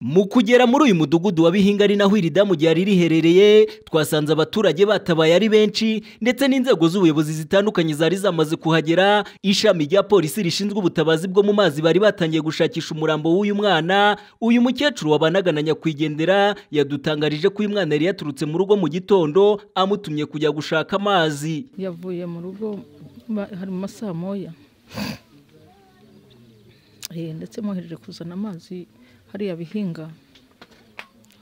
mu kugera muri uyu mudugudu wa bihinga ari naho iri damu ryari riherereye twasanze abaturage batabaye ari benshi ndetse n'inzego z'ubuyobozi zitandukanye zari zamaze kuhagera ishami rya polisi rishinzwe ubutabazi bwo mu mazi bari batangiye gushakisha umurambo w'uyu mwana uyu mukecuru wabanaga na nyakwigendera yadutangarije ko uyu mwana yari yaturutse mu rugo mu gitondo amutumye kujya gushaka amazi yavuye mu rugo ba- hari mu masaha moya Eh, ndetse mwohereje kuzana amazi hariya bihinga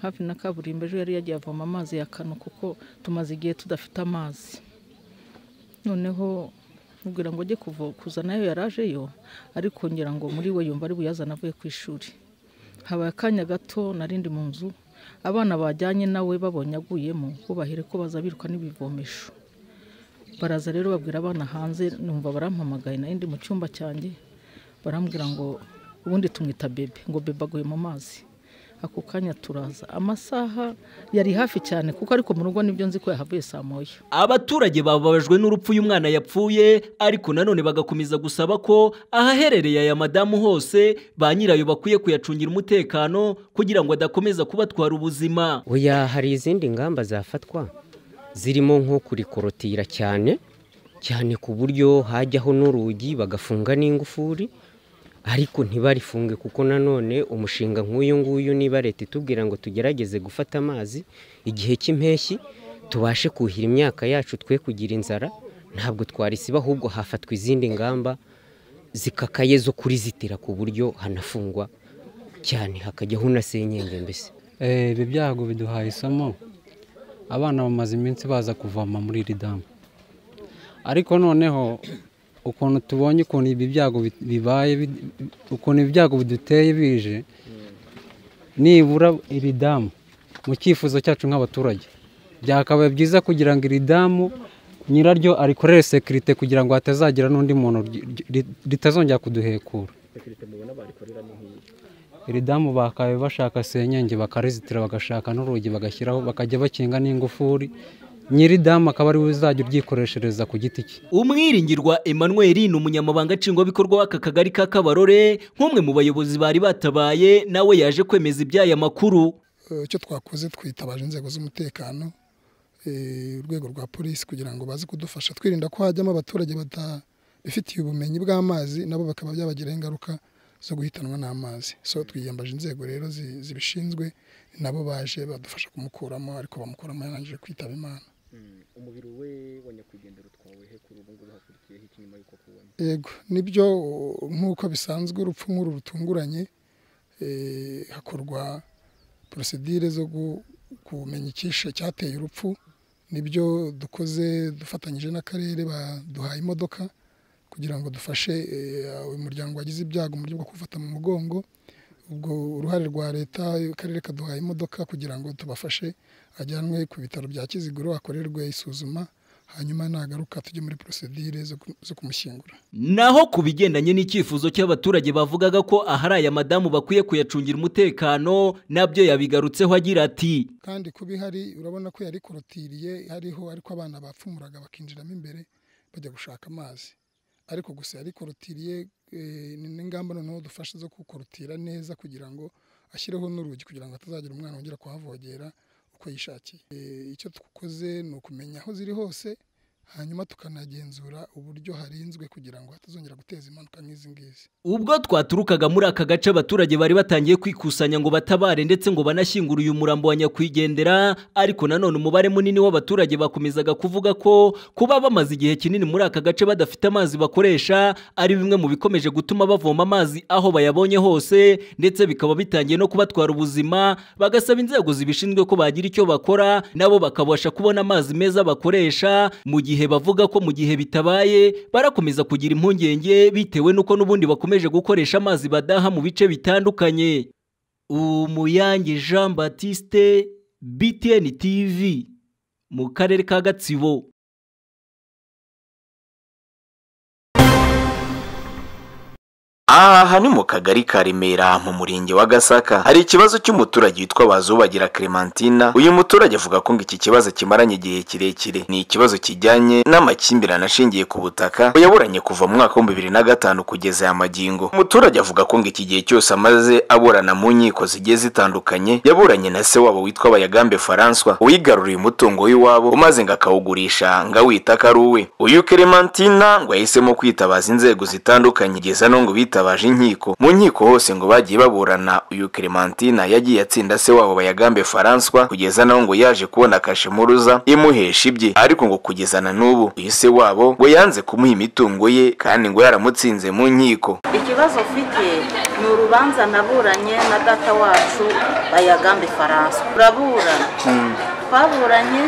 hafi na kaburimbo ejo yari yagiye avoma amazi ya kano kuko tumaze igihe tudafite amazi noneho mubwira ngo ajye kuvo- kuzanayo yarajeyo ariko ngira ngo muri we yumva ari buyazana avuye ku ishuri habaye akanya gato narindi mu nzu abana bajyanye nawe babonye aguyemo bo bahire ko baza biruka n'ibivomesho baraza rero babwira abana hanze numva barampamagaye nari ndi mu cyumba cyanjye barambwira ngo ubundi tumwita bebe ngo bebe aguye mu mazi ako kanya turaza amasaha yari hafi cyane kuko ariko mu rugo nibyo nzi ko yahavuye saa moya abaturage bababajwe n'urupfu uyu mwana yapfuye ariko nanone bagakomeza gusaba ko ahaherereye aya madamu hose ba nyirayo bakwiye kuyacungira umutekano kugira ngo adakomeza kubatwara ubuzima oya hari izindi ngamba zafatwa zirimo nko kurikorotira cyane cyane ku buryo hajyaho n'urugi bagafunga n'ingufuri ariko ntibarifunge kuko nanone umushinga nk'uyu nguyu niba leta itubwira ngo tugerageze gufata amazi igihe cy'impeshyi tubashe kuhira imyaka yacu twe kugira inzara ntabwo twarisiba ahubwo hafatwa izindi ngamba zikakaye zo kurizitira ku buryo hanafungwa cyane hakajyaho na senyenge mbese Eh, ibi byago biduhaye isomo abana bamaze iminsi baza kuvoma muri iri damu ariko noneho ukuntu tubonye ukuntu ibi byago bi- bibaye bi- ukuntu ibi byago biduteye bije nibura iri damu mu cyifuzo cyacu nk'abaturage byakabaye byiza kugira ngo iri damu nyiraryo arikorere sekirite kugira ngo hatazagira n'undi muntu ry- ry- ritazongera kuduhekura iri damu bakabaye bashaka senyenge bakarizitira bagashaka n'urugi bagashyiraho bakajya bakinga n'ingufuri nyiri damu akaba ariwe uzajya uryikoreshereza ku giti cye umwiringirwa emmanuel ni umunyamabanga nshingwabikorwa w'aka kagari ka kabarore nk'umwe mu bayobozi bari batabaye nawe yaje kwemeza iby'aya makuru Eh, icyo twakoze twitabaje inzego z'umutekano eh, urwego rwa polisi kugira ngo baze kudufasha twirinda ko hajyamo abaturage batabifitiye ubumenyi bw'amazi nabo bakaba byabagiraho ingaruka zo guhitanwa n'amazi so twiyambaje inzego rero zi- zibishinzwe nabo baje badufasha kumukuramo ariko bamukuramo yarangije kwitaba imana umubiri we wa nyakwigendera utwawe he kuri ubu ngubu hakurikiyeho iki nyuma y'uko akubonye yego nibyo uh, nk'uko bisanzwe urupfu nk'uru rutunguranye eh, hakorwa porosedire zo gu- kumenya icyishe cyateye urupfu nibyo dukoze dufatanyije n'akarere baduhaye imodoka kugira ngo dufashe eh, uyu muryango wagize ibyago mu buryo bwo kufata mu mugongo ubwo uruhare rwa leta akarere kaduhaye imodoka kugira ngo tubafashe ajyanwe ku bitaro bya kiziguro akorerwe isuzuma hanyuma nagaruka tujye muri porosedire zo ku- zo kumushyingura Naho ku bigendanye n'icyifuzo cy'abaturage bavugaga ko ahari aya madamu bakwiye kuyacungira umutekano nabyo yabigarutseho agira ati kandi kuba ihari urabona ko yari korotiriye hariho ariko abana bapfumuraga bakinjiramo imbere bajya gushaka amazi ariko gusa yari korotiriye eh, ni n'ingamba noneho dufashe zo kukorotira neza kugira ngo ashyireho n'urugi kugira ngo hatazagira umwana wongera kuhavogera uko yishakiye Eh, icyo dukoze ni ukumenya aho ziri hose hanyuma tukanagenzura uburyo harinzwe kugira ngo hatazongera guteza impanuka nk'izi ngizi ubwo twaturukaga muri aka gace abaturage bari batangiye kwikusanya ngo batabare ndetse ngo banashyingure uyu murambo wa nyakwigendera ariko nanone umubare munini w'abaturage bakomezaga kuvuga ko kuba bamaze igihe kinini muri aka gace badafite amazi bakoresha ari bimwe mu bikomeje gutuma bavoma amazi aho bayabonye hose ndetse bikaba bitangiye no kubatwara ubuzima bagasaba inzego zibishinzwe ko bagira icyo bakora nabo bakabasha kubona amazi meza bakoresha mu gihe bavuga ko mu gihe bitabaye barakomeza kugira impungenge bitewe n'uko n'ubundi bakomeje gukoresha amazi badaha mu bice bitandukanye umuyange jean batiste btn tv mu karere ka gatsibo aha ni mu kagari ka remera mu murenge wa gasaka hari ikibazo cy'umuturage witwa bazubagira clementina uyu muturage avuga ko ngo iki kibazo kimaranye igihe kirekire ni ikibazo kijyanye n'amakimbirane ashingiye ku butaka yaburanye kuva mu mwaka w'ibihumbi bibiri na gatanu kugeza aya magingo umuturage avuga ko ngo iki gihe cyose amaze aburana mu nkiko zigiye zitandukanye yaburanye na se wabo witwa bayagambe faranswa wigaruriye umutungo w'iwabo umaze ngo akawugurisha ngo awita ko ari uwe uyu clementina ngo yahisemo kwitabaza inzego zitandukanye kugeza no ngo bitabaje inkiko mu nkiko hose ngo bagiye baburana uyu clementina yagiye atsinda se wabo bayagambe faranswa kugeza naho ngo yaje kubona kashe mpuruza imuhesha ibye ariko ngo kugeza na n'ubu uyu se wabo ngo yanze kumuha imitungo ye kandi ngo yaramutsinze mu nkiko ikibazo ufite ni urubanza naburanye na data wacu bayagambe faransa turaburana twaburanye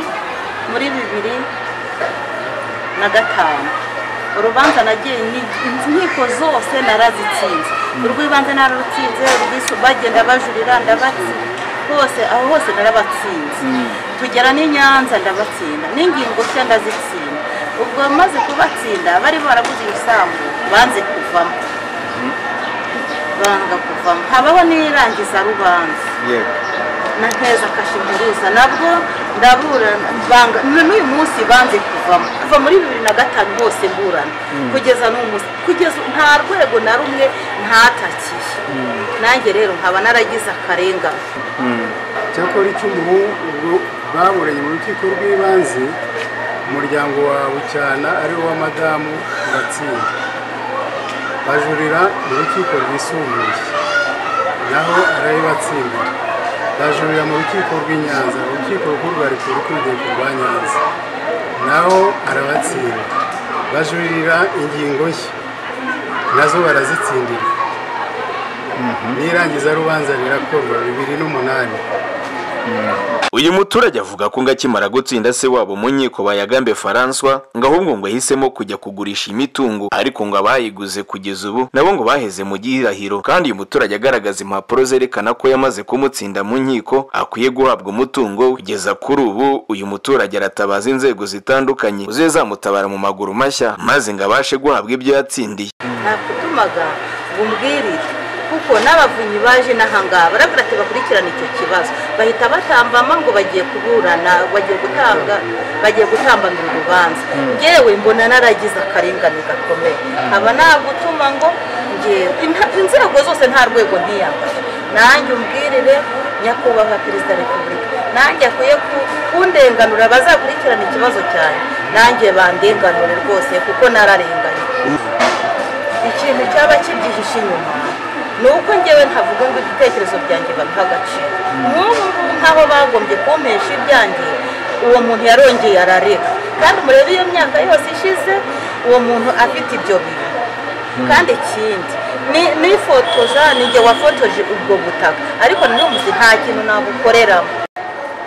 muri bibiri na gatanu urubanza nagiye ni- inkiko zose narazitsinze urw'ibanze nararutsinze urw'isu- bagenda bajurira ndabatsinze hose aho hose narabatsinze tugera n'i nyanza ndabatsinda n'ingingo nshya ndazitsinda ubwo maze kubatsinda bari baraguze ibisambu banze kuvamo banga kuvamo habaho n'irangiza rubanza na heza kashimuruza nabwo ndaburana banga na n'uyu munsi banze kuvamo kuva muri bibiri na gatanu hose mburana kugeza n'uyu munsi kugeza nta rwego na rumwe ntatakiye nanjye rero nkaba naragize akarengane cyakora icyo umuhungu ubwo baburanye mu rukiko rw'ibanze umuryango wa bucyana ariwo wa madamu uratsinda bajurira mu rukiko rwisumbuye naho ariyo batsinda bajurira mu rukiko rw'i Nyanza urukiko rukuru rwa repubulika urugendo rwa nyanza naho arabatsinda bajurira ingingo nshya nazo barazitsindira n'irangiza rubanza rirakorwa bibiri n'umunani uyu muturage avuga ko ngo akimara gutsinda se wabo mu nkiko bayagambe faranswa ngo ahubwo ngo ahisemo kujya kugurisha imitungo ariko ngo abayiguze kugeza ubu nabo ngo baheze mu gihirahiro kandi uyu muturage agaragaza impapuro zerekana ko yamaze kumutsinda mu nkiko akwiye guhabwa umutungo we. kugeza kuri ubu uyu muturage aratabaza inzego zitandukanye zamutabara mu maguru mashya maze ngo abashe guhabwa ibyo yatsindiye nakutumaga ngo umbwirire kuko n'abavunyi baje n'ahangaha barabwira ati bakurikirane icyo kibazo bahita batambama ngo bagiye kuburana bagiye gutanga bagiye gutambanira urubanza ngewe mbona naragize akarengane gakomeye nkaba nagutuma ngo ngewe Inta- inzego zose nta rwego ntiyambaye nanjye umbwirire nyakubahwa perezida wa repubulika nanjye akwiye ku- kundenganura bazakurikirana ikibazo cyane nanjye bandenganure rwose kuko nararenganye ikintu cyaba kibyihishe inyuma ni uko ngewe ntavuga ngo ibitekerezo byanjye babiha agaciro nk'ubu ngubu nk'aho bagombye kumpesha ibyanjye uwo muntu yarongeye arareka kandi murebe iyo myaka yose ishize uwo muntu afite ibyo bihe kandi ikindi ni- nifotoza ni jye wafotoje ubwo butaka ariko nanone uzi nta kintu nabukoreramo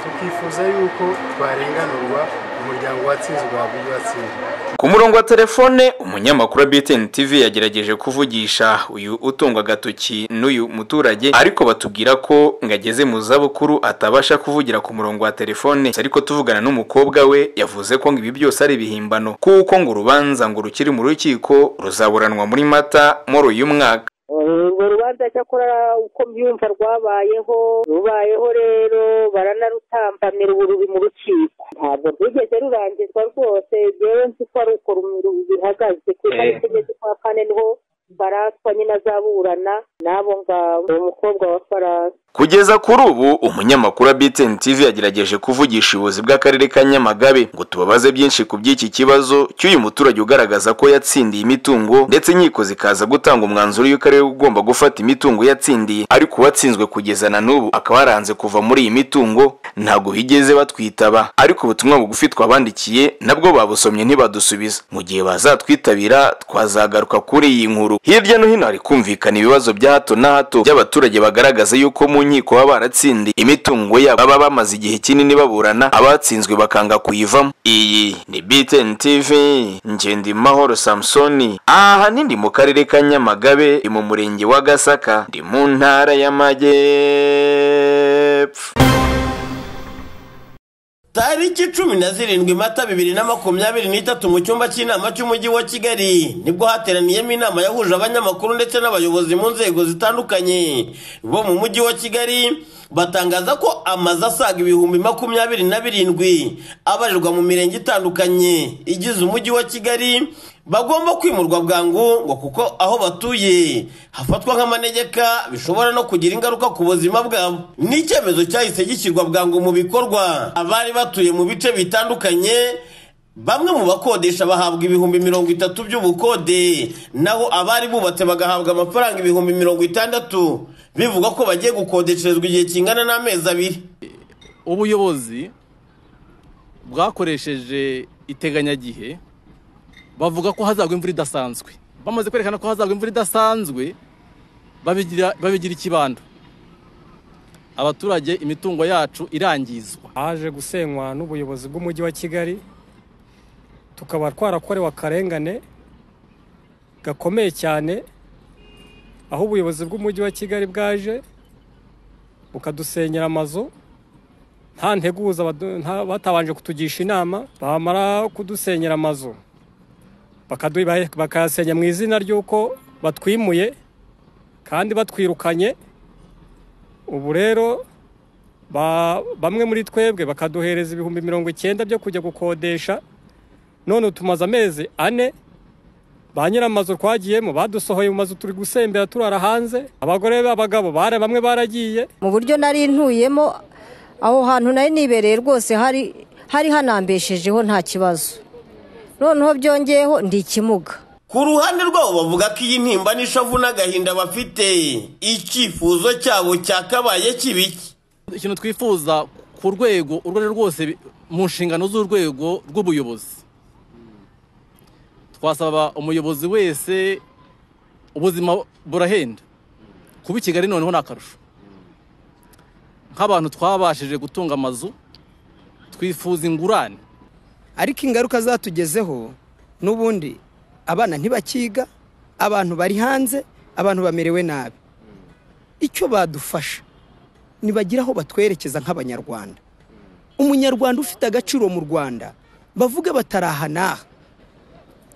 tukifuza yuko twarenganurwa umuryango watsinze ugahabwa ibyo watsinze Ku murongo wa telefone umunyamakuru wa BTN TV yagerageje kuvugisha uyu utungwa agatoki n'uyu muturage ariko batubwira ko ngo ageze mu zabukuru atabasha kuvugira ku murongo wa telefone ariko tuvugana n'umukobwa we yavuze ko ngo ibi byose ari ibihimbano kuko ngo urubanza ngo rukiri mu rukiko ruzaburanwa muri mata muri uyu mwaka urwo rubanza cyakora uko mbyumva rwabayeho rubayeho rero baranarutambamira uburubi mu rukiko ntabwo rwigeze rurangizwa rwose rero nzi ko ari uko rum- bihagaze ku itariki igeze kwa kane niho faranswa nyine azaburana n'abo ngabo uwo mukobwa wa faransa kugeza kuri ubu umunyamakuru wa BTN TV yagerageje kuvugisha ubuyobozi bw'akarere ka Nyamagabe ngo tubabaze byinshi ku by'iki kibazo cy'uyu muturage ugaragaza ko yatsindiye imitungo ndetse inkiko zikaza gutanga umwanzuro y'uko ariwe ugomba gufata imitungo yatsindiye ariko uwatsinzwe kugeza na n'ubu akaba yaranze kuva muri iyi mitungo ntabwo bigeze batwitaba ariko ubutumwa bugufi twabandikiye nabwo babusomye ntibadusubiza mu gihe bazatwitabira twazagaruka kuri iyi nkuru hirya no hino hari kumvikana ibibazo bya hato na hato by'abaturage bagaragaza yuko mu nkiko baba baratsindiye imitungo yabo baba bamaze igihe kinini baburana abatsinzwe bakanga kuyivamo iyi ni BTN TV Ngendimahoro Samsoni ahanini ndi mu karere ka Nyamagabe ndi mu murenge wa Gasaka ndi mu ntara y'Amajyepfo Tari tariki cumi na zirindwi mata bibiri na makumyabiri n'itatu mu cyumba cy'inama cy'umujyi wa kigali nibwo hateraniyemo inama yahuje abanyamakuru ndetse n'abayobozi mu nzego zitandukanye bo mu mujyi wa kigali batangaza ko amazu asaga ibihumbi makumyabiri na birindwi abarirwa mu mirenge itandukanye igize umujyi wa kigali bagomba kwimurwa bwangu ngo kuko aho batuye hafatwa nk'amanegeka bishobora no kugira ingaruka ku buzima bwabo ni icyemezo cyahise gishyirwa bwangu mu bikorwa abari batuye mu bice bitandukanye bamwe mu bakodesha bahabwa ibihumbi mirongo itatu by'ubukode naho abari bubatse bagahabwa amafaranga ibihumbi mirongo itandatu bivuga ko bagiye gukodesherezwa igihe kingana n'amezi abiri ubuyobozi bwakoresheje iteganyagihe bavuga ko hazagwa imvura idasanzwe bamaze kwerekana ko hazagwa imvura idasanzwe babigira babigira ikibando abaturage imitungo yacu irangizwa haje gusenywa n'ubuyobozi bw'umujyi wa kigali tukaba twarakorewe akarengane gakomeye cyane aho ubuyobozi bw'umujyi wa kigali bwaje bukadusenyera amazu nta nteguza batabanje kutugisha inama bamara kudusenyera amazu bakayasenya mu izina ry'uko batwimuye kandi batwirukanye ubu rero bamwe muri twebwe bakaduhereza ibihumbi mirongo icyenda byo kujya gukodesha none tumaze amezi ane ba nyir'amazu twagiyemo badusohoye mu mazu turi gusembera turara hanze abagore b'abagabo bamwe baragiye mu buryo nari ntuyemo aho hantu nari nibereye rwose hari hanambeshejeho nta kibazo noneho byongeyeho ndi ikimuga ku ruhande rwabo bavuga ko iyi ntimba n'ishavu n'agahinda bafite icyifuzo cyabo cyakabaye kibiki ikintu twifuza ku rwego urwo ari rwose mu nshingano z'urwego rw'ubuyobozi twasaba umuyobozi wese ubuzima burahenda kuba i kigali noneho ni akarusho nk'abantu twabashije gutunga amazu twifuza ingurane ariko ingaruka zatugezeho n'ubundi abana ntibakiga abantu bari hanze abantu bamerewe nabi icyo badufasha ntibagira aho batwerekeza nk'abanyarwanda umunyarwanda ufite agaciro mu rwanda bavuga bataraha n'aha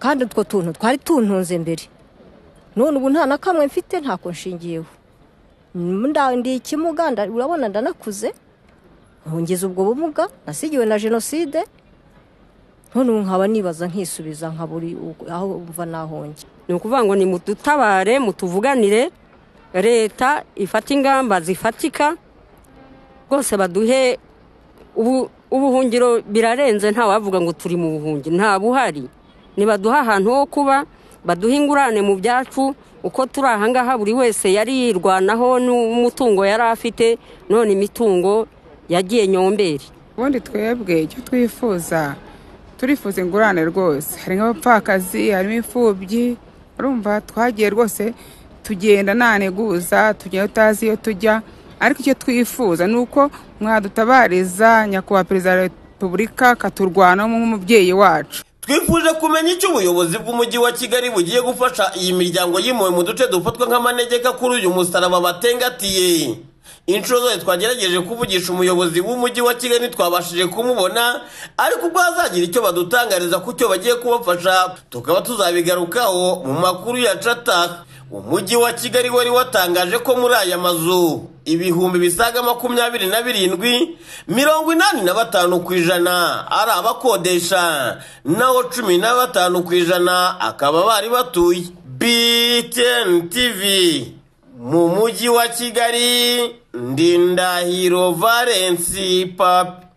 kandi utwo tuntu twari tuntunze mbere none ubu nta na kamwe mfite ntako nshingiyeho ndi ikimuga urabona ndanakuze ntungize ubwo bumuga nasigiwe na jenoside none ubu nkaba nibaza nkisubiza nkaba uri aho mva nahonge ni ukuvuga ngo ni mudutabare mutuvuganire leta ifata ingamba zifatika rwose baduhe ubuhungiro birarenze nta wavuga ngo turi mu buhungiro nta buhari ntibaduhe ahantu ho kuba baduhe ingurane mu byacu uko turi ahangaha buri wese yari yirwanaho n'umutungo yari afite none imitungo yagiye nyomberi ubundi twebwe icyo twifuza turifuza ingurane rwose hari nk'abapfakazi harimo imfubyi urumva twagiye rwose tugenda nta nteguza tugenda utazi iyo tujya ariko icyo twifuza ni uko mwadutabariza nyakubahwa perezida wa repubulika akaturwanamo nk'umubyeyi wacu twifuje kumenya icyo ubuyobozi bw'umujyi wa kigali bugiye gufasha iyi miryango yimuwe mu duce dufatwa nk'amanegeka kuri uyu musaraba batengatiye inshuro zose twagerageje kuvugisha umuyobozi w'umujyi wa kigali twabashije kumubona ariko ubwo hazagira icyo badutangariza ku cyo bagiye kubafasha tukaba tuzabigarukaho mu makuru ya cata umujyi wa kigali wari watangaje ko muri aya mazu ibihumbi bisaga makumyabiri na birindwi mirongo inani na batanu ku ijana ari abakodesha naho cumi na batanu ku ijana akaba bari batuye btn tv mu mujyi wa kigali ndindahiro valensi papi